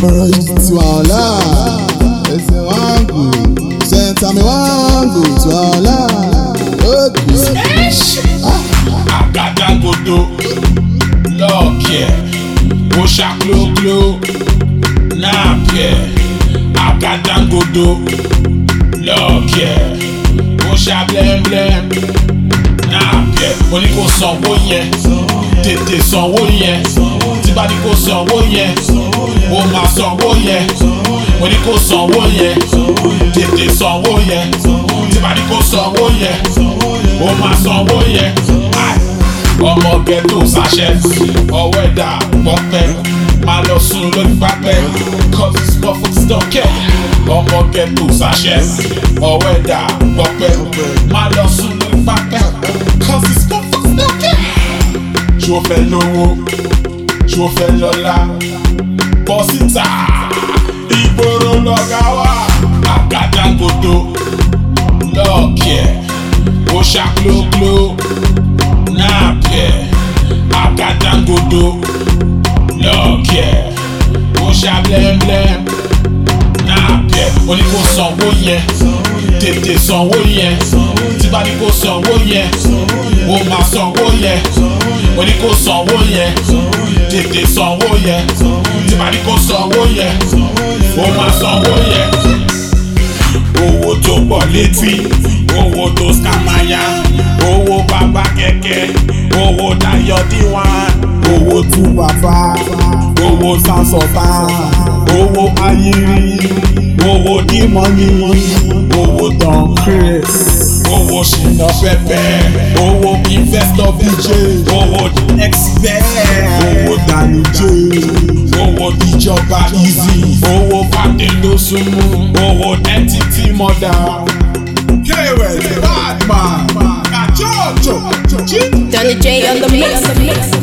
Alright, Twala. Ẹsẹ̀ wangu. Sẹ́ńtàmì wangu. Twala. Okay. Àgádágodo lọ́ọ̀kẹ́ ó ṣàklókló náà pẹ́ Àgádágodo lọ́ọ̀kẹ́ ó ṣàblẹ́mblẹ́m náà pẹ́ mo ní kó sanwó yẹn tètè sanwó yẹn tí bá ní kó sanwó yẹn ó máa sanwó yẹn mo ní kó sanwó yẹn tètè sanwó yẹn tí bá ní kó sanwó yẹn ó máa sanwó yẹn. Ai ọmọ ghetto ṣàṣẹ ọwọ́ ẹ̀dá pọ́pẹ́ máa lọ sùn lórí pápẹ́ cause it's small folks don't care ọmọ ghetto ṣàṣẹ ọwọ́ ẹ̀dá pọ́pẹ́ máa lọ sùn lórí pápẹ́ cause it's small folks don't care. ṣó fẹ́ lówó ṣó fẹ́ lọ́lá bọ́ síta ìgboro lọ́gá wà àgádágodo lọ́ọ̀kẹ́ ó ṣàklókló náà pẹ́ àgádágodo lọ́ọ̀kẹ́ ó ṣàblẹ́mblẹ́m náà pẹ́ ó ní kó sanwó yẹn tètè sanwó yẹn tí bá ní kó sanwó yẹn ó máa sanwó yẹn ó ní kó sanwó yẹn tètè sanwó yẹn tí bá ní kó sanwó yẹn ó máa sanwó yẹn owó tó pọ̀ létí owó tó skamaya owó bàbá kẹ̀kẹ́ owó Dayọ̀ D1 Owó tú bàbá. owó Sásọ̀tà. owó ayiri owó dímọ̀nì owó Don Chris. owó ṣìnà pẹpẹ owó investor bj owó expert Owó Danny J. owó ìjọba easy owó fàdé ló súnmú owó entity mother. K-West. Badman. Kachocho. Danny J on the mix.